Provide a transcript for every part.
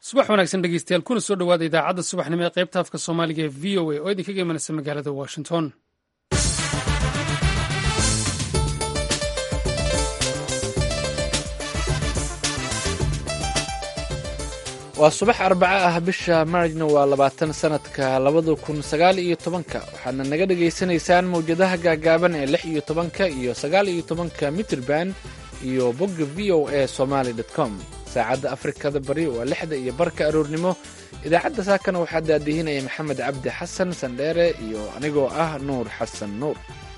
subax wanaagsan dhegeystayaal kuna soo dhowaada idaacadda subaxnimo ee qaybta afka soomaaliga ee v o a oo idinkaga imanaysa magaalada washington waa subax arbaco ah bisha maarjna waa labaatan sanadka labada kun sagaal iyo tobanka waxaadna naga dhagaysanaysaan mawjadaha gaagaaban ee lix iyo tobanka iyo sagaal iyo tobanka mitrband iyo bogga v o a somaly com saacadda afrikada bari waa lixda iyo barka aroornimo idaacadda saakana waxaa daadihinaya maxamed cabdi xasan sandheere iyo anigoo ah nuur xasan nuur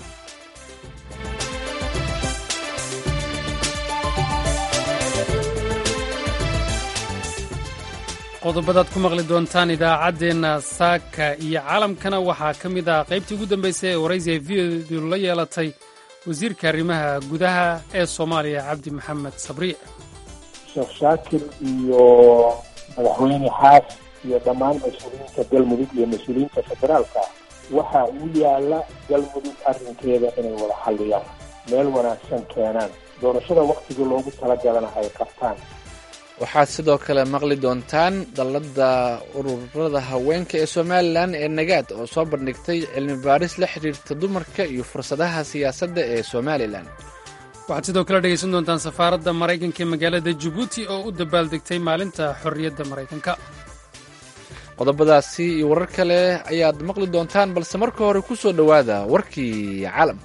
qodobadaad ku maqli doontaan idaacaddeenna saaka iyo caalamkana waxaa ka mid ah qaybtii ugu dambaysay ee waraysiga v odu la yeelatay wasiirka arrimaha gudaha ee soomaaliya cabdi maxamed sabriic sheekh shaakir iyo madaxweyne xaas iyo dhammaan mas-uuliyiinta galmudug iyo mas-uuliyiinta federaalka waxa uu yaalla galmudug arrinkeeda inay wada xalliyaan meel wanaagsan keenaan doorashada wakhtigii loogu talagalana ay qabtaan waxaad sidoo kale maqli doontaan dalladda ururada haweenka ee somalilan ee nagaad oo soo bandhigtay cilmi baaris la xidhiirta dumarka iyo fursadaha siyaasadda ee somalilan waxaad sidoo kale dhegaysan doontaan safaaradda maraykanka ee magaalada jabuuti oo u dabaaldegtay maalinta xorriyadda maraykanka qodobadaasi iyo warar kale ayaad maqli doontaan balse marka hore ku soo dhowaada warkii caalamka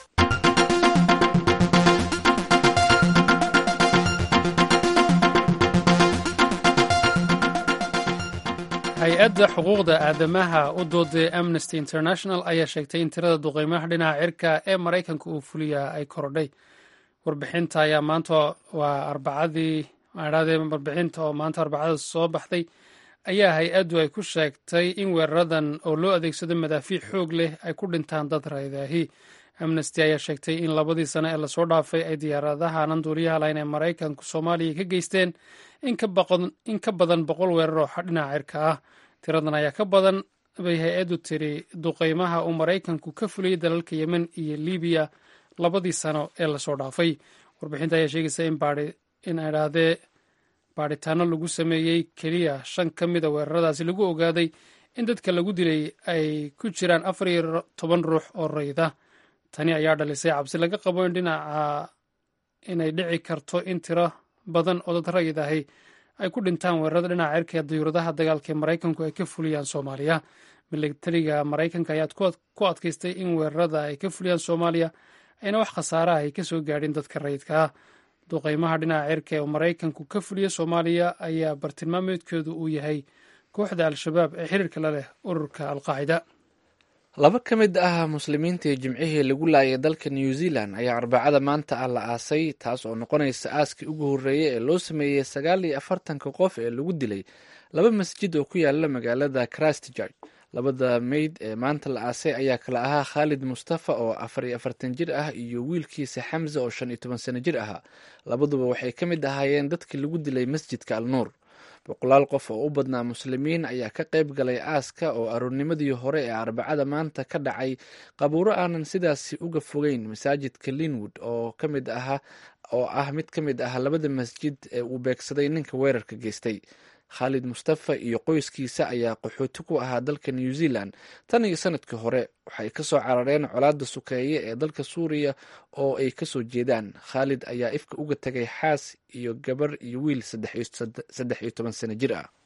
hay-adda xuquuqda aadamaha u dooday amnesty international ayaa sheegtay in tirada duqeymaha dhinaca cirka ee maraykanka uu fuliyaa ay korodhay warbixinta ayaa maanta waa arbacadii adhaadee warbixinta oo maanta arbacada soo baxday ayaa hay-addu ay ku sheegtay in weeraradan oo loo adeegsado madaafiic xoog leh ay ku dhintaan dad raydaahi amnesty ayaa sheegtay in labadii sano ee lasoo dhaafay ay diyaaradaha aanan duuliyaha lahayn ee maraykanku soomaaliya ka geysteen in ka badan boqol weerar oo dhinaca cirka ah tiradan ayaa ka badan bay hay-addu tiri duqeymaha uu maraykanku ka fuliyey dalalka yemen iyo libiya labadii sano ee lasoo dhaafay warbixinta ayaa sheegaysa in idhaahdee baadhitaano lagu sameeyey keliya shan ka mida weeraradaasi lagu ogaaday in dadka lagu dilay ay ku jiraan afar iyo toban ruux oo rayda tani ayaa dhalisay cabsi laga qabo in dhinaca inay dhici karto in tiro badan oo dad rayid ahi ay ku dhintaan weerarada dhinaca cirka ee dayuuradaha dagaalka ee maraykanku ay ka fuliyaan soomaaliya milatariga maraykanka ayaa ku adkaystay in weerarada ay ka fuliyaan soomaaliya ayna wax khasaaraha ay ka soo gaadhin dadka rayidka ah duqeymaha dhinaca cirka ee maraykanku ka fuliya soomaaliya ayaa bartilmaameedkoodu uu yahay kooxda al-shabaab ee xiriirka la leh ururka alqaacida laba ka mid ah muslimiintii jimcihii lagu laayay dalka new zealand ayaa arbacada maanta ah la aasay taas oo noqonaysa aaskii ugu horreeyey ee loo sameeyey sagaal iyo afartanka qof ee lagu dilay laba masjid oo ku yaala magaalada christchurch labada meyd ee maanta la aasay ayaa kala ahaa khaalid mustafa oo afar iyo afartan jir ah iyo wiilkiisa xamse oo shan iyo toban sano jir ahaa labaduba waxay ka mid ahaayeen dadkii lagu dilay masjidka al nuur boqolaal qof oo u badnaa muslimiin ayaa ka qayb galay aaska oo aroornimadii hore ee arbacada maanta ka dhacay qabuuro aanan sidaasi uga fogeyn masaajidka linwood oo ka mid aha oo ah mid ka mid ah labada masjid ee uu beegsaday ninka weerarka geystay khaalid mustafa iyo qoyskiisa ayaa qaxooti ku ahaa dalka new zealand tan iyo sanadkii hore waxay ka soo carareen colaadda sukeeye ee dalka suuriya oo ay kasoo jeedaan khaalid ayaa ifka uga tegay xaas iyo gabar iyo wiil saddex iyo toban sano jir ah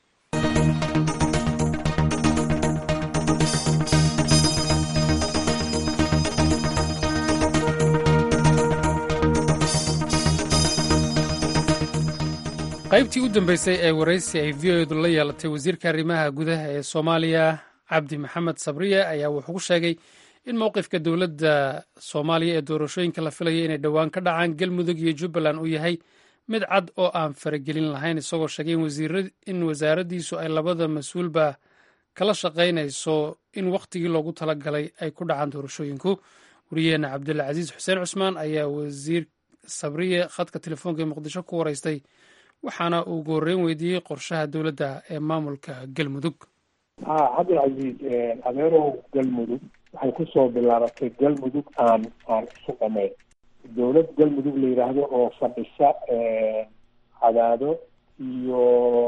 qaybtii u dambeysay ee waraysi ay v odu la yeelatay wasiirka arrimaha gudaha ee soomaaliya cabdi maxamed sabriye ayaa wuxuu ku sheegay in mowqifka dowladda soomaaliya ee doorashooyinka la filaya inay dhowaan ka dhacaan galmudug iyo jubbaland uu yahay mid cad oo aan faragelin lahayn isagoo sheegay in wasaaraddiisu ay labada mas-uulba kala shaqaynayso in wakhtigii loogu talagalay ay ku dhacaan doorashooyinku wariyaheena cabdulcasiis xuseen cusmaan ayaa wasiir sabriye khadka telefoonka ee muqdisho ku waraystay waxaana uu goorreyn weydiiyey qorshaha dowladda ee maamulka galmudug ha cabdilcasiis adeerow galmudug waxay kusoo bilaabatay galmudug aan aan isu dhamayn dowlad galmudug la yidhaahdo oo fadhisa cadaado iyo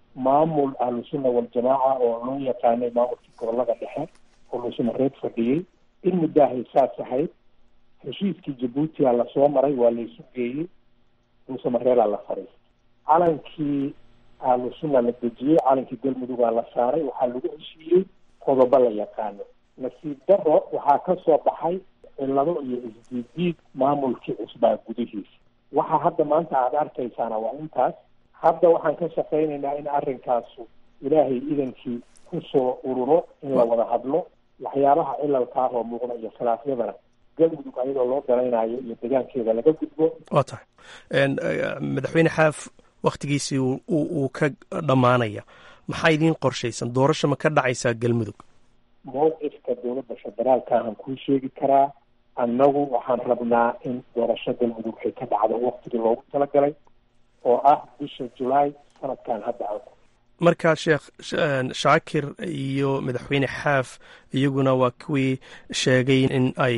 maamul ahlusunna waljamaaca oo loo yaqaanay maamulkii gobolada dhexe oo luusamareed fadhiyey in muddahay saas ahayd heshiiskii jabuutiya lasoo maray waa laysu geeyey luusamareedaa la fadhiistay calankii ahlusunna la dejiyey calankii galmudugaa la saaray waxaa lagu heshiiyey qodobo la yaqaano nasiib daro waxaa ka soo baxay cillado iyo isdiidiid maamulkii cusbaa gudihiisa waxa hadda maanta aada arkaysaana waa intaas hadda waxaan ka shaqaynaynaa in arrinkaasu ilaahay idankii kusoo ururo in la wada hadlo waxyaabaha cilalka ah oo muuqda iyo khilaafyadana galmudug ayadoo loo dalaynayo iyo degaankeeda laga gudbo waa tahay madaxweyne xaaf wakhtigiisii uu ka dhammaanaya maxaa idiin qorshaysan doorasho ma ka dhacaysaa galmudug mowqifka dowladda federaalka ahaan kuu sheegi karaa annagu waxaan rabnaa in doorasho galmudug ay ka dhacdo waktigii loogu talagalay oo ah bisha julaay sanadkan hadda aan ku markaa sheekh shaakir iyo madaxweyne xaaf iyaguna waa kuwii sheegay in ay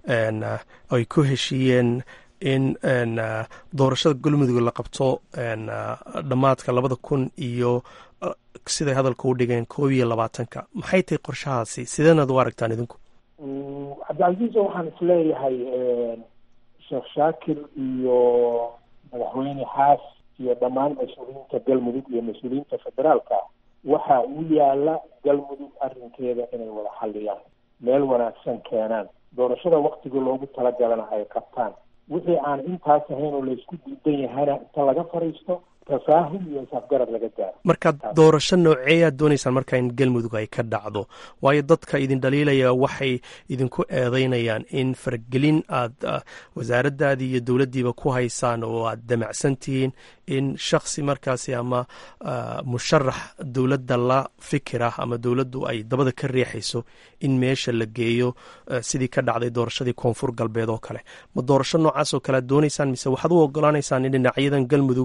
ay ku heshiiyeen in doorashada galmudug la qabto dhammaadka labada kun iyo siday hadalka u dhigeen koob iyo labaatanka maxay tahay qorshahaasi sideenaad u aragtaan idinku cabdicasiiso waxaan isleeyahay sheekh shaakir iyo madaxweyne xaas iyo dhammaan mas-uuliyiinta galmudug iyo mas-uuliyiinta federaalka waxa uu yaala galmudug arrinkeeda inay wada xalliyaan meel wanaagsan keenaan doorashada waktigii loogu talagalana ay qabtaan wixii aan intaas ahayn oo laysku diidan yahana inta laga fadhiisto tafaahum iyo isafgarad laga gaaro marka doorasho nooceeyaad doonaysaan markaa in galmudug ay ka dhacdo waayo dadka idin dhaliilaya waxay idinku eedeynayaan in faragelin aad wasaaraddaadii iyo dowladdiiba ku haysaan oo aad damacsan tihiin in shaksi markaasi ama musharax dowladda la fikira ama dowladdu ay dabada ka riixayso in meesha la geeyo sidii ka dhacday doorashadii koonfur galbeed oo kale ma doorasho noocaas oo kale aad doonaysaan mise waxaad u ogolaanaysaan in dhinacyadan galmudug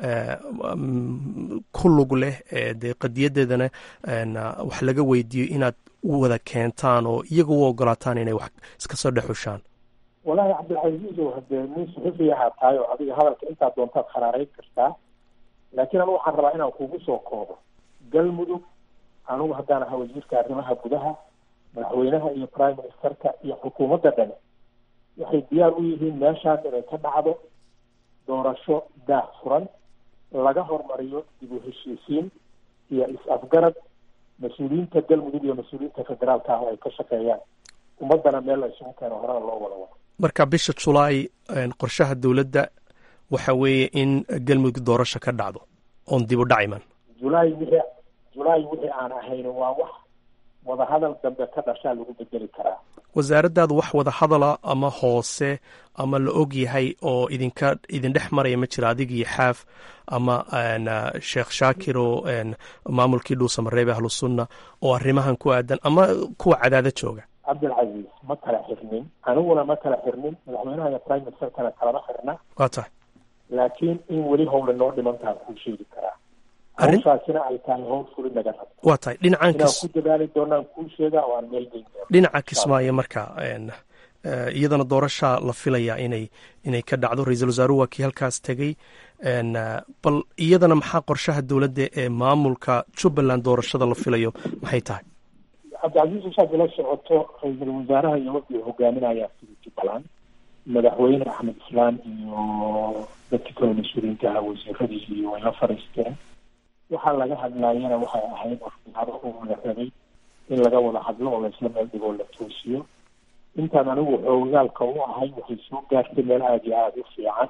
ku lug leh dee qadiyadeedana wax laga weydiiyo inaad wada keentaan oo iyaga u ogolaataan inay wax iska soo dhexushaan wallaahi cabdilcasiizow hadee nin suxufi ahaa tahay oo adiga hadalka intaa doontaad kharaarayn kartaa laakiin anigu waxaan rabaa inaan kugu soo koobo galmudug anigu haddaan ahaa wasiirka arrimaha gudaha madaxweynaha iyo prime ministerka iyo xukuumadda dhane waxay diyaar u yihiin meeshaas inay ka dhacdo doorasho daah furan laga hormariyo dib u heshiisiin iyo is-afgarad mas-uuliyiinta galmudug iyo mas-uuliyiinta federaalka ah oo ay ka shaqeeyaan ummaddana meel la isugu keeno horena loo wada wado marka bisha julaay qorshaha dowladda waxa weeye in galmudug doorasho ka dhacdo oon dib u dhaciman julaay wixii julaay wixii aan ahayn waa wax wadahadal dambe ka dhashaa lagu bedeli karaa wasaaraddaadu wax wada hadala ama hoose ama la og yahay oo idinka idin dhex maraya ma jira adig iyo xaaf ama sheekh shaakir oo maamulkii dhuusamareebe ahlusunna oo arrimahan ku aadan ama kuwa cadaada jooga cabdilcasiis ma kala xirnin aniguna ma kala xirnin madaxweynaha iyo prime ministerkana kalama xirna waa tahay laakiin in weli howle noo dhimantaan kuu sheegi karaa hawshaasina ay tahay howl fuli naga rabo waa tahay dhinacan inaan ku dadaali doonaan kuu sheegaa oo aan meel geyn doono dhinaca kismaayo marka iyadana doorashaa la filaya inay inay ka dhacdo ra-iisul wasaaruhu waa kii halkaas tegey bal iyadana maxaa qorshaha dowladda ee maamulka jubbaland doorashada la filayo maxay tahay cabdicasiis ushaad ila socoto ra-iisul wasaaraha iyo wafdiga hogaaminayaa sida jubbaland madaxweyne axmed islaan iyo dadkii kale mas-uuliyiinta ahaa wasiiradii iyo way la fadhiisteen waxaa laga hadlaayana waxay ahayd waxyaabo uu la rabay in laga wada hadlo oo laisla meel dhigoo la toosiyo intaan anigu xoogaalka u ahay waxay soo gaartay meel aada iyo aada u fiican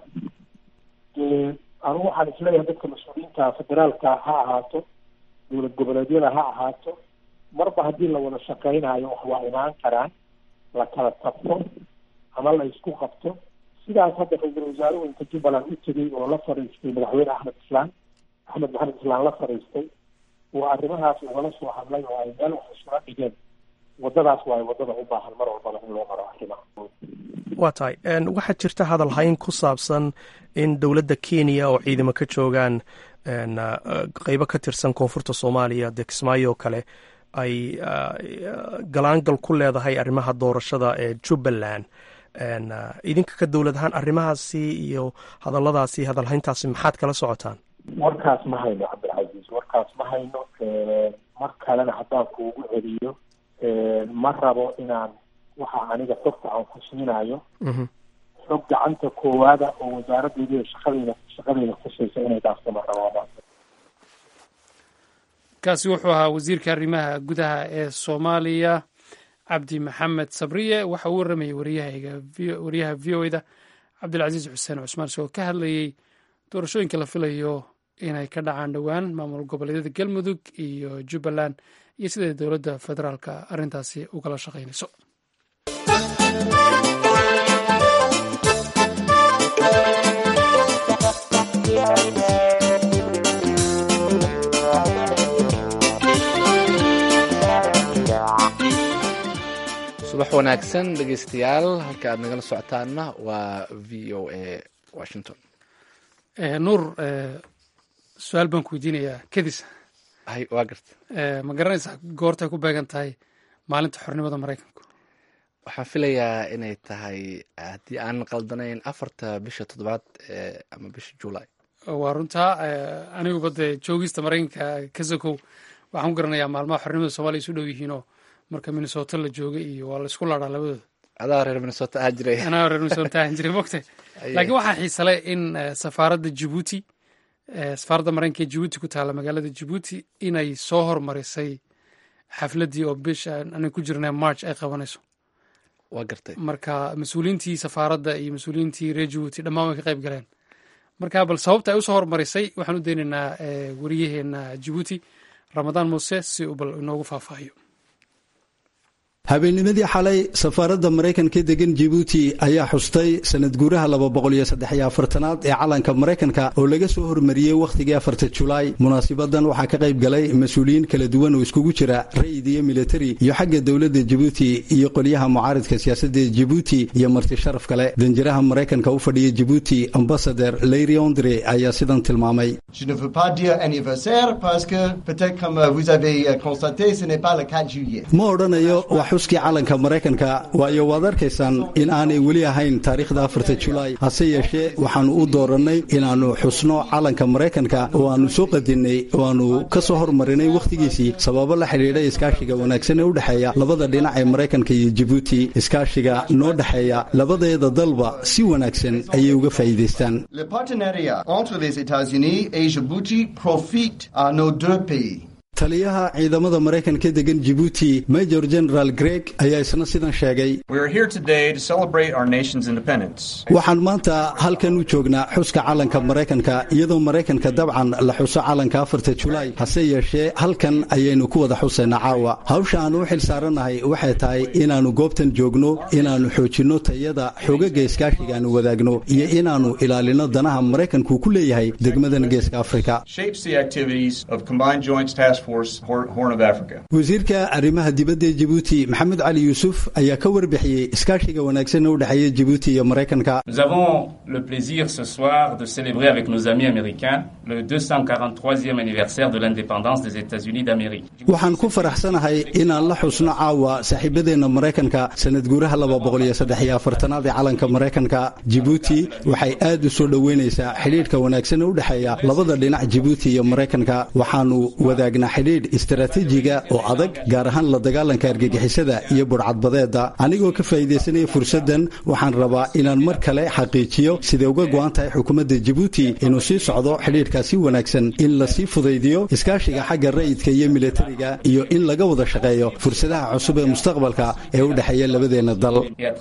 dee anigu waxaan isleeyahay dadka mas-uuliyiinta federaalka ha ahaato dowlad goboleedyada ha ahaato marba haddii la wada shaqaynayo wax waa imaan karaan la kala tabto ama la isku qabto sidaas hadda ra-iisul wasaaruhu inta jubbaland u tegey oo la fadhiistay madaxweyne axmed islaan axmed maxamed islaan la fadhiistay oo arrimahaas ugala soo hadlay oo ay meel wax isula dhigeen waddadaas waayo waddada u baahan mar walbaba in loo maro arrimaha waa tahay waxaa jirta hadal hayn ku saabsan in dowladda kenya oo ciidamo ka joogaan qeybo ka tirsan koonfurta soomaaliya dee kismaayo oo kale ay galaangal ku leedahay arrimaha doorashada ee jubbaland idinka ka dowlad ahaan arrimahaasi iyo hadalladaasi hadalhayntaasi maxaad kala socotaan warkaas ma hayno cabdilcasiis warkaas ma hayno mar kalena haddaan kuugu celiyo ma rabo inaan waxa aniga xogta aan ku siinayo xog gacanta koowaada oo wasaaraddeeda shaqadeyda shaqadeyda khusaysa inay dhaafto ma rabo kaasi wuxuu ahaa wasiirka arrimaha gudaha ee soomaaliya cabdi maxamed sabriye waxa uu warramayay waryahayga waryaha v o eda cabdilcasiis xuseen cusmaan isagoo ka hadlayey doorashooyinka la filayo inay ka dhacaan dhowaan maamul goboleedyada galmudug iyo jubbaland iyo siday dowladda federaalka arrintaasi ugala shaqaynayso subax wanaagsan dhegeystayaal halka aad nagala socotaanna waa v o a washington nuur su-aal baan ku weydiinayaa kedis hay waa garta ma garanaysaa goortay ku beegan tahay maalinta xornimada maraykanku waxaan filayaa inay tahay haddii aan qaldanayn afarta bisha toddobaad ama bisha july waa runtaa aniguba dee joogista maraykanka ka sokow waxaan ku garanayaa maalmaha xornimada soomaliya isu dhow yihiinoo marka minnesota la joogay iyo waa la isku laadhaa labadooda adaa reer minnesota ahaa jiray anaa reer minnesota ahan jiray mogta laakiin waxaa xiisale in safaaradda jibuuti safaaradda maraykanka ee jibuuti ku taalla magaalada jibuuti inay soo hormarisay xafladdii oo bisha aanay ku jirnay march ay qabanayso waa gartay marka mas-uuliyiintii safaaradda iyo mas-uuliyiintii reer jibuuti dhammaan way ka qayb galeen marka bal sababta ay usoo hormarisay waxaan u daynaynaa wariyaheena jibuuti ramadaan muuse si uu bal inoogu faahfaahiyo habeennimadii xalay safaaradda maraykanka degan jibuuti ayaa xustay sanad guuraha laba boqol iyo saddex iyo afartanaad ee calanka maraykanka oo laga soo hormariyey wakhtigii afarta julaay munaasibadan waxaa ka qayb galay mas-uuliyiin kala duwan oo iskugu jira rayid iyo militari iyo xagga dowladda jibuuti iyo qolyaha mucaaridka siyaasadda jibuuti iyo marti sharaf kale danjiraha maraykanka u fadhiya jibuuti ambasader leyri ondre ayaa sidan tilmaamay ma odhanayo xuskii calanka maraykanka waayo waad arkaysaan in aanay weli ahayn taariikhda afarta julaay hase yeeshee waxaannu u doorannay inaannu xusno calanka maraykanka oo aannu soo qadinnay oo aannu ka soo hormarinay wakhtigiisii sababo la xidhiidha iskaashiga wanaagsan ee u dhexeeya labada dhinac ee maraykanka iyo jibuuti iskaashiga noo dhexeeya labadeeda dalba si wanaagsan ayay uga faa'iidaystaan taliyaha ciidamada maraykanka degan jibuuti major general greg ayaa isna sidan sheegay waxaan maanta halkan u joognaa xuska calanka maraykanka iyadoo maraykanka dabcan la xuso calanka afarta julaay hase yeeshee halkan ayaynu ku wada xusaynaa caawa hawsha aannu u xil saarannahay waxay tahay inaannu goobtan joogno inaannu xoojinno tayada xoogaga iskaashiga aanu wadaagno iyo inaannu ilaalino danaha maraykanku ku leeyahay degmadan geeska afrika wasiirka arrimaha dibadda ee jibuuti maxamed cali yuusuf ayaa ka warbixiyey iskaashiga wanaagsan ee u dhexeeya jibuuti iyo maraykanka waxaan ku faraxsanahay inaan la xusno caawa saaxiibadeenna maraykanka sanad guuraha laba boqol iyo saddex iyo afartanaad ee calanka maraykanka jibuuti waxay aad u soo dhoweynaysaa xidhiidhka wanaagsan ee u dhexeeya labada dhinac jibuuti iyo maraykanka waxaanu wadaagnaa xidhiidh istaraatiijiga oo adag gaar ahaan la dagaalanka argagixisada iyo budhcadbadeeda anigoo ka faa'iidaysanaya fursaddan waxaan rabaa inaan mar kale xaqiijiyo siday uga go'an tahay xukuumadda jibuuti inuu sii socdo xidhiidhkaasi wanaagsan in lasii fudaydiyo iskaashiga xagga ra'yidka iyo militariga iyo in laga wada shaqeeyo fursadaha cusub ee mustaqbalka ee u dhexeeya labadeenna dal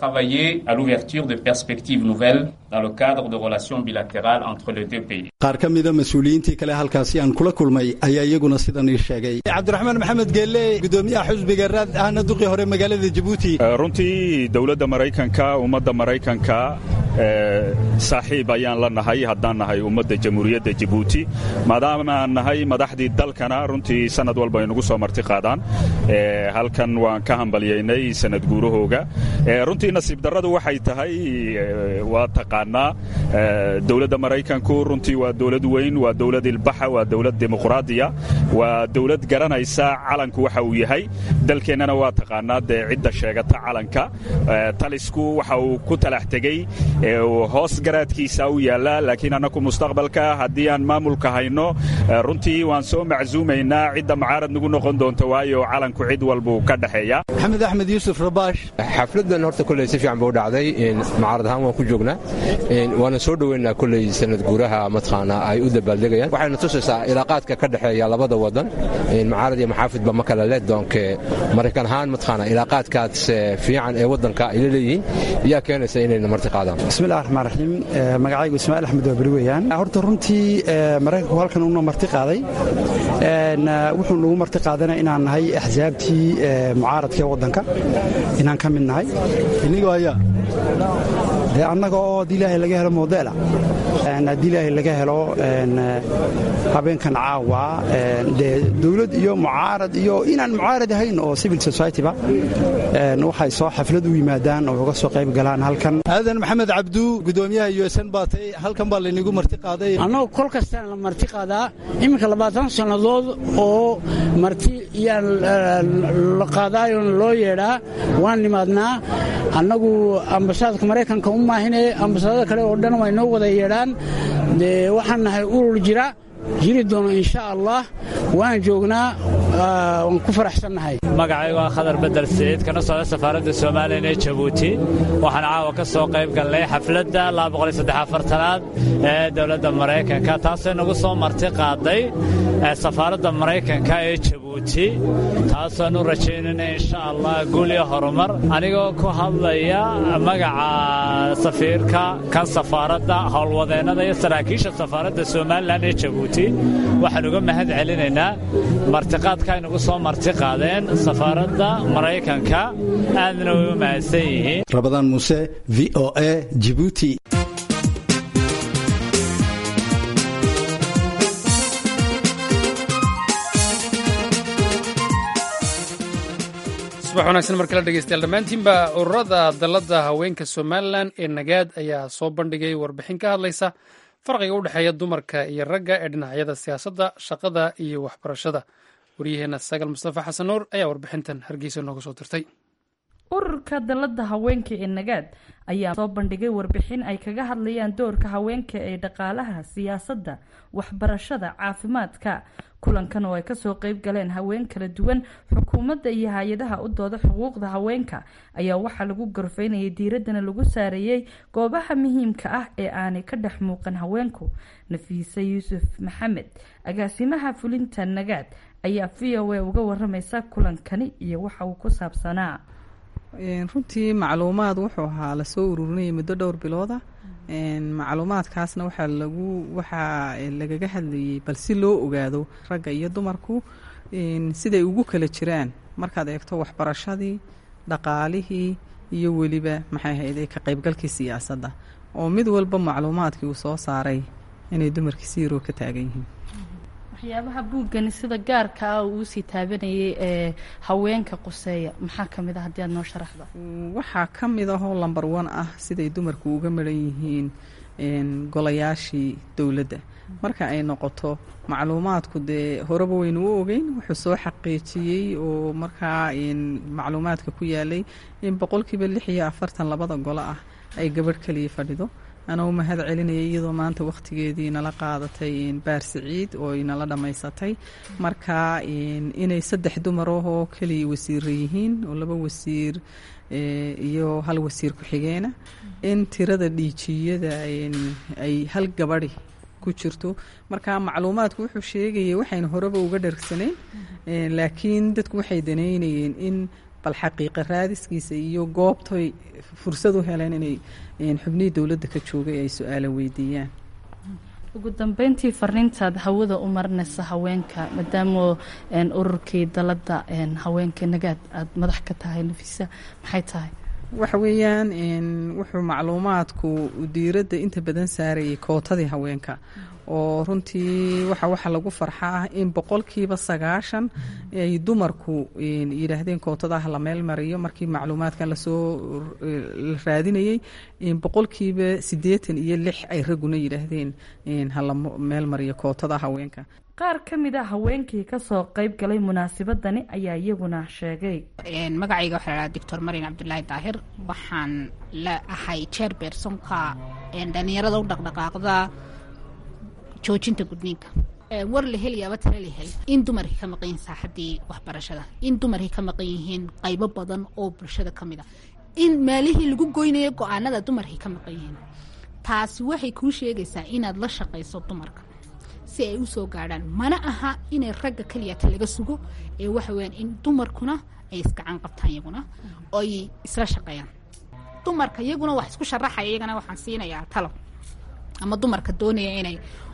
qaar ka mida mas-uuliyiintii kale halkaasi aan kula kulmay ayaa iyaguna sidan ii sheegay cabdiraxmaan maxamed geelle gudoomiyaha xusbiga raad ahna duqii hore magaalada jibuuti runtii dowladda maraykanka ummadda maraykanka saaxiib ayaan la nahay haddaan nahay ummadda jamhuuriyadda jibuuti maadaama aan nahay madaxdii dalkana runtii sanad walba aynugu soo marti qaadaan halkan waan ka hambalyaynay sanad guurahooga runtii nasiib darradu waxay tahay waa taqaanaa dowladda maraykanku runtii waa dowlad weyn waa dowlad ilbaxa waa dowlad dimuqraadiya waa dowlad garanaysa calanku waxa uu yahay dalkeennana waa taqaanaa dee cidda sheegata calanka talisku waxa uu ku talax tegey hoos garaadkiisa u yaalla laakiin annaku mustaqbalka haddii aan maamulka hayno runtii waan soo macsuumaynaa cidda mucaarad nagu noqon doonta waayo calanku cid walbuu ka dhexeeya maxamed axmed yuusuf rabaash xafladdan horta koley si fiican buu dhacday mucaarad ahaan waan ku joognaa waana soo dhoweynaa koley sanad guuraha mataqaana ay u dabaaldegayaan waxayna tusaysaa ilaaqaadka ka dhexeeya labada wadan mucaarad iyo maxaafidba ma kale leh doonke maraykan ahaan mataqaana ilaaqaadkaas fiican ee waddanka ay la leeyihiin ayaa keenaysa inayna marti qaadaan bismillahi raxmaan raxiim magacaygu ismaaciil axmed waa beri weeyaan horta runtii maraykanku halkan uuna marti qaaday wuxuu nagu marti qaadana inaan nahay axsaabtii mucaaradka ee waddanka inaan ka mid nahay inigoo ayaa dee annaga oo haddii ilaahay laga helo modeela haddii ilaahay laga helo habeenkan caawa dee dawlad iyo mucaarad iyo inaan mucaarad ahayn oo civil society-ba waxay soo xaflad u yimaadaan oo uga soo qayb galaan halkan aadan maxamed cabdu gudoomiyaha yuesan baatay halkan baa laynigu marti qaaday annagu kol kastaan la marti qaadaa iminka labaatan sannadood oo marti iyaan la qaadaayon loo yeedhaa waan nimaadnaa annagu ambasaadka maraykanka u maahine ambasaadada kale oo dhan way noo wada yeedhaan dee waxaan nahay urur jira jiri doono insha allah waan joognaa waan ku faraxsannahay magacaygu waa khadar bedel siciid kana socda safaaradda soomaaliyan ee jabuuti waxaan caawa ka soo qayb galnay xafladda aad ee dowladda maraykanka taasoo nagu soo marti qaaday safaaradda maraykanka ee jabuuti taasoonu rajaynayna insha allah guul iyo horumar anigoo ku hadlaya magaca safiirka kan safaaradda howlwadeennada iyo saraakiisha safaaradda somalilan ee jabuuti waxaan uga mahad celinaynaa martiqaadka ay nagu soo marti qaadeen safaaradda maraykanka aadna way u mahadsan yihiin rabadaan muuse v o a jibuuti subax wanaagsan mar kale dhegeystayaal dhammaantiinba ururada dalladda haweenka somalilan ee nagaad ayaa soo bandhigay warbixin ka hadlaysa farqiga u dhexeeya dumarka iyo ragga ee dhinacyada siyaasadda shaqada iyo waxbarashada waryaheena sagal mustafa xasan nuur ayaa warbixintan hargeysa nooga soo dirtay ururka dalladda haweenka ee nagaad ayaa soo bandhigay warbixin ay kaga hadlayaan doorka haweenka ee dhaqaalaha siyaasadda waxbarashada caafimaadka kulankan oo ay kasoo qeyb galeen haween kala duwan xukuumadda iyo hay-adaha u dooda xuquuqda haweenka ayaa waxaa lagu gorfeynayay diiraddana lagu saareeyey goobaha muhiimka ah ee aanay ka dhex muuqan haweenku nafiise yuusuf maxamed agaasimaha fulinta nagaad ayaa v o a uga waramaysa kulankani iyo waxa uu ku saabsanaa runtii macluumaad wuxuu ahaa lasoo ururinayay muddo dhowr bilooda macluumaadkaasna waxaa lagu waxaa lagaga hadlayay bal si loo ogaado ragga iyo dumarku siday ugu kala jiraan markaad eegto waxbarashadii dhaqaalihii iyo weliba maxay ahayde ka qaybgalkii siyaasadda oo mid walba macluumaadkii uu soo saaray inay dumarkii si yaroo ka taagan yihiin waxyaabaha buuggani sida gaarka ah uu usii taabanayay ee haweenka quseeya maxaa ka mid ah haddii aad noo sharaxdo waxaa ka mid ahoo lamber one ah siday dumarku uga maran yihiin golayaashii dowladda marka ay noqoto macluumaadku dee horeba waynu u ogeyn wuxuu soo xaqiijiyey oo markaa macluumaadka ku yaalay in boqolkiiba lix iyo afartan labada golo ah ay gabadh kaliya fadhido anaa u mahad celinaya iyadoo maanta wakhtigeedii nala qaadatay baar siciid oo inala dhammaysatay marka inay saddex dumarahoo keliya wasiira yihiin oo laba wasiir iyo hal wasiir ku-xigeena in tirada dhiijiyada ay hal gabadhi ku jirto marka macluumaadku wuxuu sheegayay waxaynu horeba uga dhargsanayn laakiin dadku waxay daneynayeen in bal xaqiiqa raadiskiisa iyo goobtoy fursad u heleen inay xubnihii dowladda ka joogay ay su-aala weydiiyaan ugu dambeyntii fariintaad hawada u marinaysa haweenka maadaama ururkii dalada haweenka nagaad aada madax ka tahay nafisa maxay tahay waxa weeyaan wuxuu macluumaadku diiradda inta badan saarayay kootadii haweenka oo runtii waxa waxa lagu farxaa ah in boqolkiiba sagaashan ay dumarku yidhaahdeen kootadaha la meel mariyo markii macluumaadkan lasoo la raadinayey boqolkiiba siddeetan iyo lix ay ragguna yidhaahdeen hala meel mariyo kootada haweenka qaar ka mid a haweenkii kasoo qayb galay munaasabadani ayaa iyaguna sheegay magacayga waxaa lahaa doctor marian cabdulaahi daahir waxaan la ahay chairbersonka dhalinyarada u dhaqdhaqaaqda joojinta gudniinka war la helayaaba tala la hel in dumarkii ka maqan yihiin saaxadii waxbarashada in dumarkii ka maqan yihiin qaybo badan oo bulshada ka mid a in maalihii lagu goynayo go-aanada dumarkii ka maqan yihiin taasi waxay kuu sheegaysaa inaad la shaqayso dumarka si ay usoo gaadhaan mana aha inay ragga keliyata laga sugo ee waxa weyaan in dumarkuna ay isgacan qabtaan iyaguna oy isla shaqeeyaan dumarka iyaguna wax isku sharaxaya iyagana waxaan siinayaa talo ama dumarka doonaya inay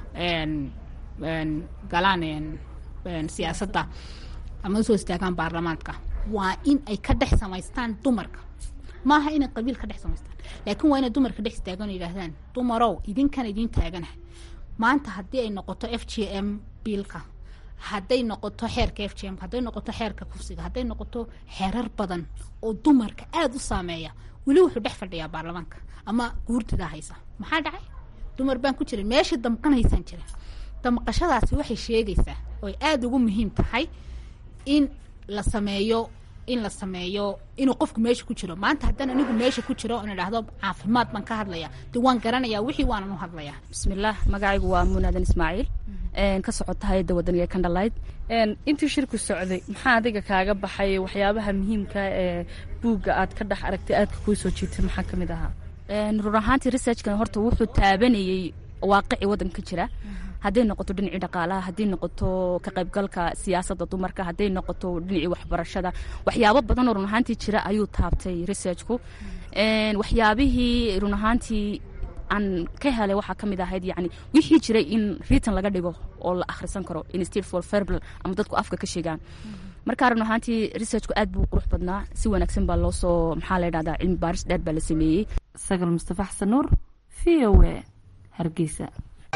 galaan siyaasadda ama usoo istaagaan baarlamaanka waa in ay ka dhex samaystaan dumarka maaha inay qabiil ka dhex samaystaan laakiin waa inay dumarka dhex istaagaan oo yidhaahdaan dumarow idinkan idiin taagana maanta haddii ay noqoto f g m biilka hadday noqoto xeerka f g m hadday noqoto xeerka kufsiga hadday noqoto xeerar badan oo dumarka aada u saameeya weli wuxuu dhex fadhiyaa baarlamaanka ama guurtidaa haysa maxaa dhacay dumar baan ku jirin meeshii damqanaysaan jira damqashadaasi waxay sheegaysaa oy aada ugu muhiim tahay in la sameeyo in la sameeyo inuu qofku meesha ku jiro maanta haddaan anigu meesha ku jiro on idhaahdo caafimaad baan ka hadlaya de waan garanayaa wixii waanan u hadlayaa bismillaah magacaygu waa munaadan ismaaciil ka socota hay-adda wadaniga kandhalayd intii shirku socday maxaa adiga kaaga baxay waxyaabaha muhiimka ee buugga aad ka dhex aragtay aadka kuu soo jiitay maxaa ka mid ahaa run ahaantii researchkan horta wuxuu taabanayey waaqici waddanka jira hadday noqoto dhinacii dhaqaalaha hadday noqoto ka qaybgalka siyaasadda dumarka hadday noqoto dhinacii waxbarashada waxyaabo badanoo run ahaantii jira ayuu taabtay researchku waxyaabihii run ahaantii aan ka helay waxaa ka mid ahayd yani wixii jiray in ritan laga dhigo oo la akhrisan karo instead for verbal ama dadku afka ka sheegaan marka run ahaantii researchku aad buu qurux badnaa si wanaagsan baa loo soo maxaa la dhahdaa cilmi baaris dheer baa la sameeyey sagal mustafa xasan nuur v o a hargeysa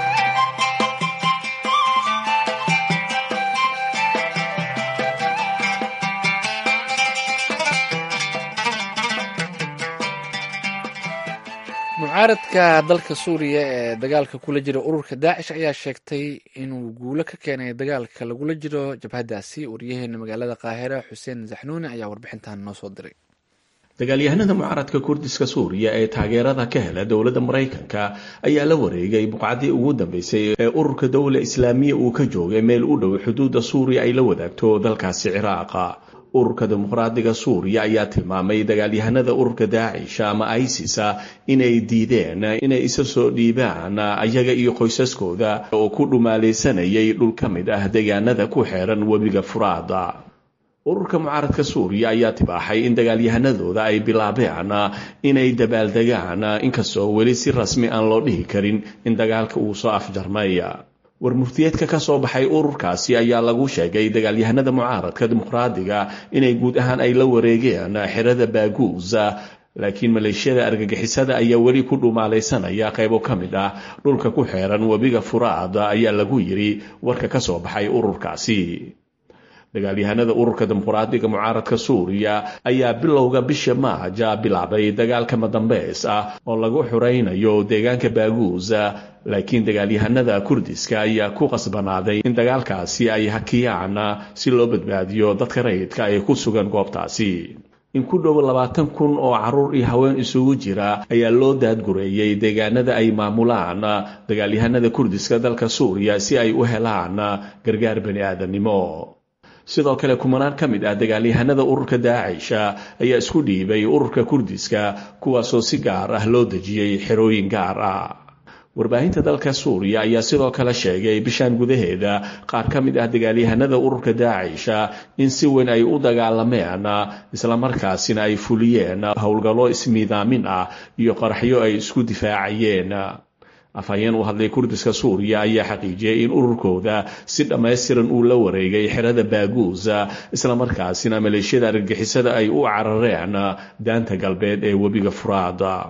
mucaaradka dalka suuriya ee dagaalka kula jira ururka daacish ayaa sheegtay inuu guulo ka keenay dagaalka lagula jiro jabhadaasi waryaheena magaalada qaahira xuseen zaxnuuni ayaa warbixintan noo soo diray dagaalyahanada mucaaradka kurdiska suuriya ee taageerada ka hela dowladda maraykanka ayaa la wareegay buqcadii ugu dambeysay ee ururka dowla islaamiya uu ka joogay meel u dhow xuduudda suuriya ay la wadaagto dalkaasi ciraaqa ururka dimuqraadiga suuriya ayaa tilmaamay dagaalyahanada ururka daacish ama isisa inay diideen inay isa soo dhiibaan ayaga iyo qoysaskooda oo ku dhumaalaysanayay dhul ka mid ah deegaanada ku xeeran webiga furaada ururka mucaaradka suuriya ayaa tibaaxay in dagaalyahanadooda ay bilaabeen inay dabaaldegaan inkastoo weli si rasmi aan loo dhihi karin in dagaalka uu soo afjarmay war murtiyeedka ka soo baxay ururkaasi ayaa lagu sheegay dagaalyahanada mucaaradka dimuqraadiga inay guud ahaan ay la wareegeen xerada baaguusa laakiin maleeshiyada argagixisada ayaa weli ku dhumaalaysanaya qaybo ka mid ah dhulka ku xeeran webiga furaada ayaa lagu yidhi warka ka soo baxay ururkaasi dagaalyahanada ururka dimuqraadiga mucaaradka suuriya ayaa bilowga bisha maaja bilaabay dagaalka madambeys ah oo lagu xuraynayo deegaanka baaguusa laakiin dagaalyahanada kurdiska ayaa ku qasbanaaday in dagaalkaasi ay hakiyaan si loo badbaadiyo dadka rayidka ee ku sugan goobtaasi in ku dhow labaatan kun oo caruur iyo haween isugu jira ayaa loo daadgureeyey deegaanada ay maamulaan dagaalyahanada kurdiska dalka suuriya si ay u helaan gargaar bani aadamnimo sidoo kale kumanaan ka mid ah dagaalyahanada ururka daacisha ayaa isku dhiibay ururka kurdiska kuwaasoo si gaar ah loo dejiyey xerooyin gaar ah warbaahinta dalka suuriya ayaa sidoo kale sheegay bishaan gudaheeda qaar ka mid ah dagaalyahanada ururka daacisha in si weyn ay u dagaalameen islamarkaasina ay fuliyeen howlgallo ismiidaamin ah iyo qaraxyo ay isku difaacayeen afhayeen u hadlay kurdiska suuriya ayaa xaqiijiyey in ururkooda si dhammaystiran uu la wareegay xerada baaguusa islamarkaasina maleeshiyada argagixisada ay u carareen daanta galbeed ee webiga furaada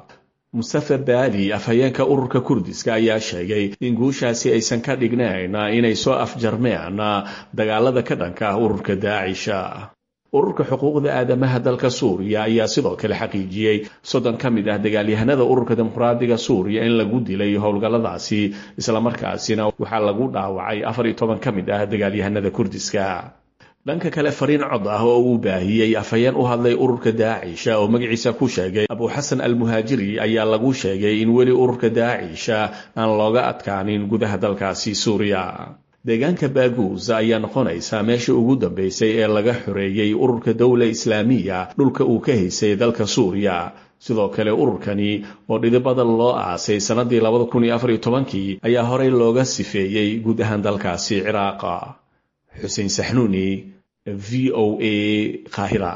mustafa baali afhayeenka ururka kurdiska ayaa sheegay in guushaasi aysan ka dhignayn inay soo afjarmeen dagaalada ka dhanka ah ururka daacisha ururka xuquuqda aadamaha dalka suuriya ayaa sidoo kale xaqiijiyey soddon ka mid ah dagaalyahanada ururka dimuqraadiga suuriya in lagu dilay howlgalladaasi islamarkaasina waxaa lagu dhaawacay afar iyo toban ka mid ah dagaalyahanada kurdiska dhanka kale fariin cod ah oo uu baahiyey afhayeen u hadlay ururka daacisha oo magaciisa ku sheegay abuxasan almuhaajiri ayaa lagu sheegay in weli ururka daacisha aan looga adkaanin gudaha dalkaasi suuriya deegaanka baaguus ayaa noqonaysa meeshii ugu dambeysay ee laga xoreeyey ururka dowla islaamiya dhulka uu ka haysay dalka suuriya sidoo kale ururkani oo dhidibada loo aasay sannadii labada kun iyo afar iyo tobankii ayaa horey looga sifeeyey guud ahaan dalkaasi ciraaqa xuseen saxnuuni v o a qaahira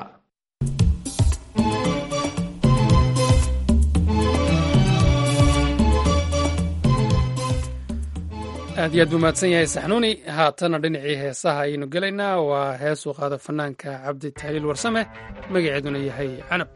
aad iyo aad buu mahadsan yahay saxnuuni haatana dhinacii heesaha ayaynu gelaynaa waa heesuu qaada fanaanka cabdi tahliil warsame magaceeduna yahay canab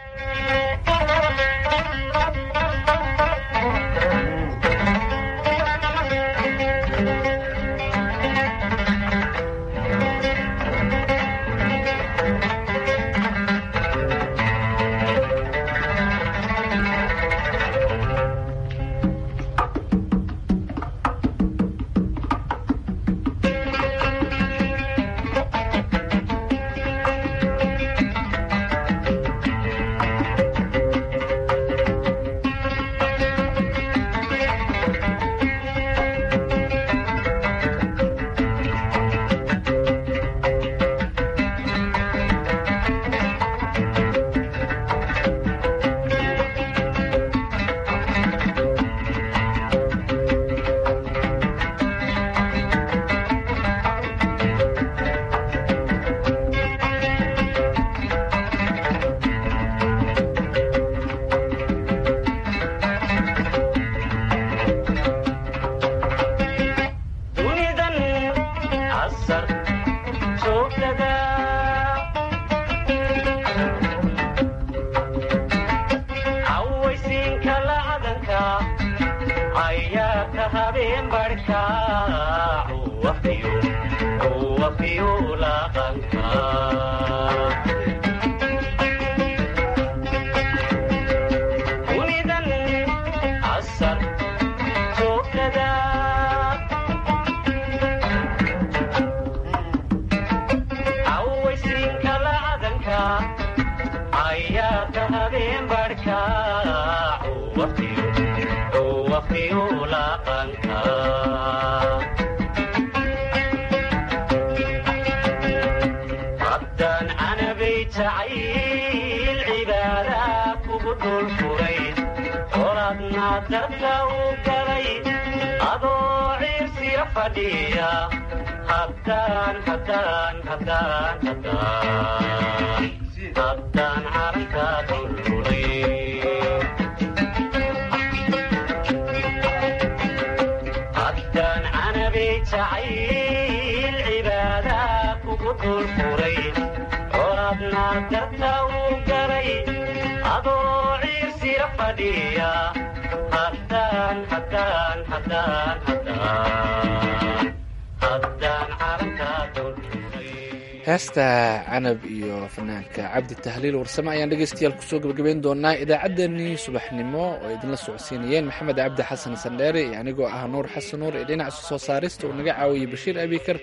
heesta canab iyo fanaanka cabdi tahliil warsame ayaan dhegeystayaal kusoo gebagabeyn doonaa idaacaddeenii subaxnimo oo idinla socodsiinayeen maxamed cabdi xasan sandheere iyo anigoo ah nuur xasan nuur ee dhinaca soo saarista uu naga caawiyey bashiir abikar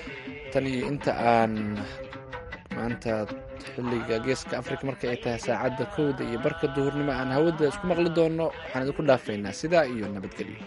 tan iyo inta aan maanta xilliga geeska afrika marka ay tahay saacadda kowda iyo barka duhurnimo aan hawada isku maqli doono waxaan idinku dhaafaynaa sidaa iyo nabadgelyo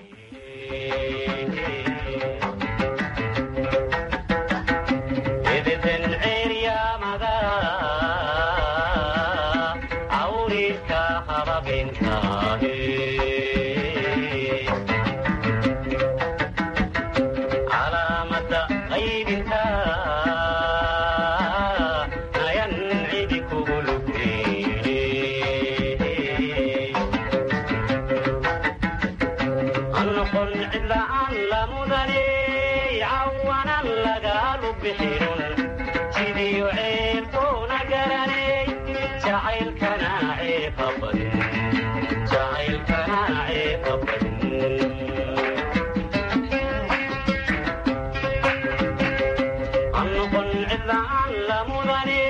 cidlaan la mudani